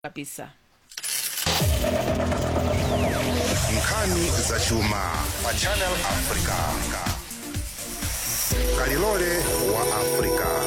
kabisa nkhani za chuma pa channel africa kalilole wa africa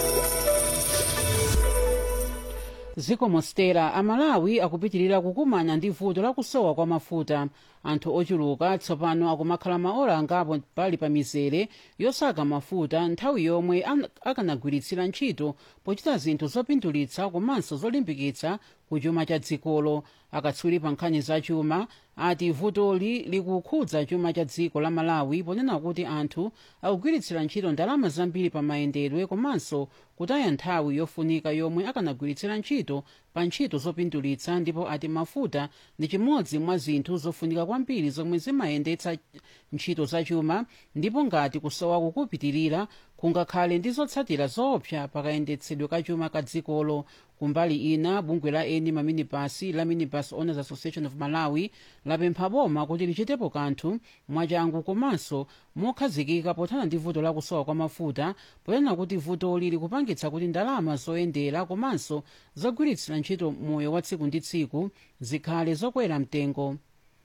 dziko mostera amalawi akupitirira kukumana ndi vuto lakusowa kwa mafuta anthu ochuluka tsopano akumakhala maola angapo pali pa mizere yosaka mafuta nthawi yomwe an- akanagwiritsira ntchito pochita zinthu zopindulitsa komanso zolimbikitsa kuchuma cha dzikolo akatswiri pa nkhani za chuma ati vutoli likukhudza chuma cha dziko la malawi ponena kuti anthu akugwiritsira ntchito ndalama zambiri pa mayendedwe komanso kutaya nthawi yofunika yomwe akanagwiritsira ntchito pa ntchito zopindulitsa ndipo ati mafuta ndi chimodzi mwa zinthu zofunika kwambiri zomwe zimayendetsa ntchito zachuma ndipo ngati kusowa kukupitirira kungakhale ndi zotsatira zoopsa pakayendetsedwe ka chuma ka dzikolo kumbali ina bungwe la eni maminibasi la minibus owners association of malawi lapempha boma kuti lichitepo kanthu mwachangu komanso mokhazikika pothana ndi vuto lakusowa kwa mafuta poyenera kuti vutoli likupangitsa kuti ndalama zoyendera komanso zogwiritsira ntchito moyo wa tsiku ndi tsiku zikhale zokwera mtengo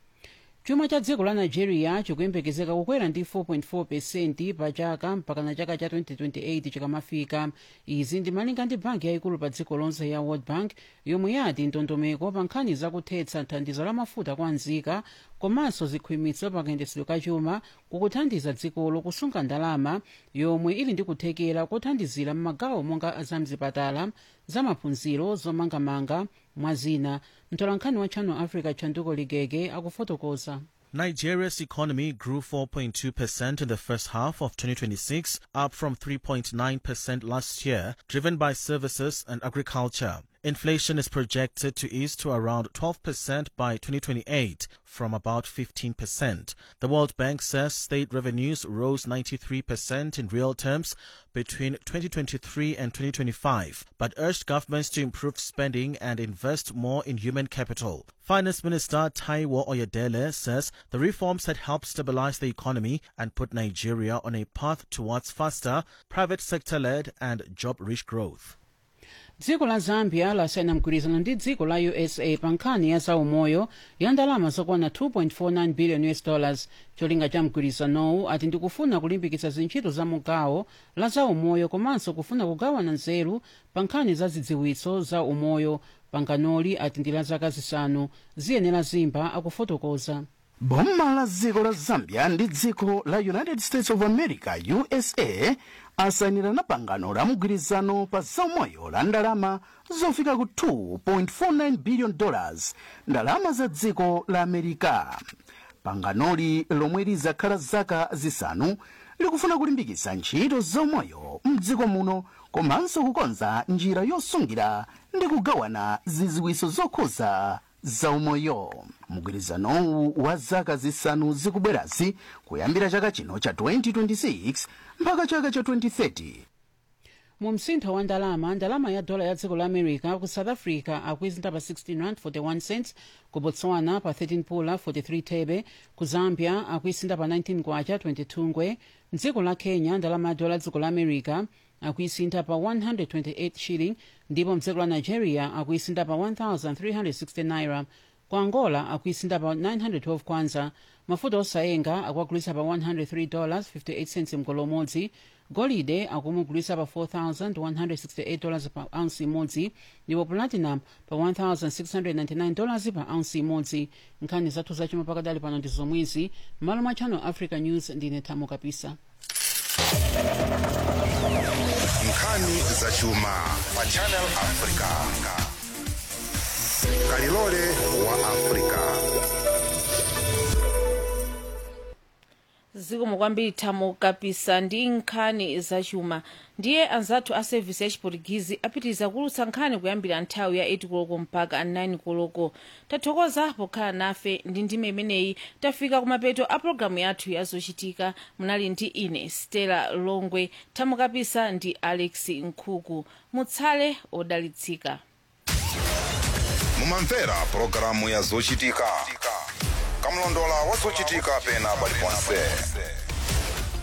chuma cha dziko la nigeria chikuyembekezeka kukwera ndi 4.4 pesenti pa chaka mpaka na chaka cha 2028 chikamafika izi ndi malinga ndi banki yayikulu pa dziko lonse ya world bank yomwe yati ndondomeko pa nkhani zakuthetsa thandizo la mafuta kwa nzika komanso zikhwimitso pakayendetsedwe ka chuma kukuthandiza dzikolo kusunga ndalama yomwe ili ndi kuthekera kothandizira m'magawo monga zamzipatala zamaphunziro zomangamanga mwa zina mtolankhani wa channel africa chanduko ligege akufotokoza Nigeria's economy grew 4.2% in the first half of 2026, up from 3.9% last year, driven by services and agriculture. Inflation is projected to ease to around 12% by 2028 from about 15%. The World Bank says state revenues rose 93% in real terms between 2023 and 2025, but urged governments to improve spending and invest more in human capital. Finance Minister Taiwo Oyedele says the reforms had helped stabilize the economy and put Nigeria on a path towards faster, private sector led and job rich growth. dziko la zambia lasayina mgwirizano ndi dziko la usa pa nkhani ya zaumoyo ya ndalama zokwana 2.49 billion us dollars cholinga cha mgwirizanowu ati ndikufuna kulimbikitsa zintchito za mugawo la zaumoyo komanso kufuna kugawana nzeru pa nkhani za zidziwitso za umoyo panganoli ati ndi la zaka zisanu ziyenera zimba akufotokoza boma la dziko la zambia ndi dziko la united states of america usa asayinirana pangano la mgwirizano pa zaumoyo la ndalama zofika ku 2.49 billion dollars ndalama za dziko la amerika panganoli lomwe lizakhala zaka zisanu likufuna kulimbikitsa ntchito zaumoyo mdziko muno komanso kukonza njira yosungira ndi kugawana zidziwitso zokhuza zaumoyo mgwirizanowu wa zaka zisanu zikubwerazi kuyambira chaka chino cha 2026 mpaka chaka cha 2030 mu msintho wa ndalama ndalama ya dola ya dziko la america ku south africa akuizinta pa 16 rand 41 cents ku botswana pa 13 pula 43 thebe ku zambia akuisinta pa 19 kwacha 22 ngwe mdziko la kenya ndalama ya dola ya dziko la america akuisintha pa 128 shilling ndipo mdziko la nigeria akuisintha pa 1360 naira ku angola akuisintha pa 912 kwanza mafuta osayenga akuagulitsa pa 103 dollars 58 cents mgolo umodzi golide akumugulitsa pa 4168 dollars pa ounce imodzi ndipo platinum pa 1699 dollars pa ounce imodzi nkhani zathu zachuma pakadali pano ndi zomwezi m'malo mwa channel africa news ndine thamo kapisa nkhani za chuma pa channel africa kalilole wa africa zikomo kwambiri thamo kapisa ndi nkhani zachuma ndiye anzathu a sevisi ya chiportugizi apitiriza kulutsa nkhani kuyambira nthawi ya 8 koloko mpaka 9 koloko tathokoza pokhala nafe ndi ndime imeneyi tafika kumapeto a pologalamu yathu yazochitika munali ndi ine stella longwe thamo kapisa ndi alex nkhuku mutsale odalitsika mumamvera pulogalamu ya zochitika kamlondola wa zochitika pena paliponse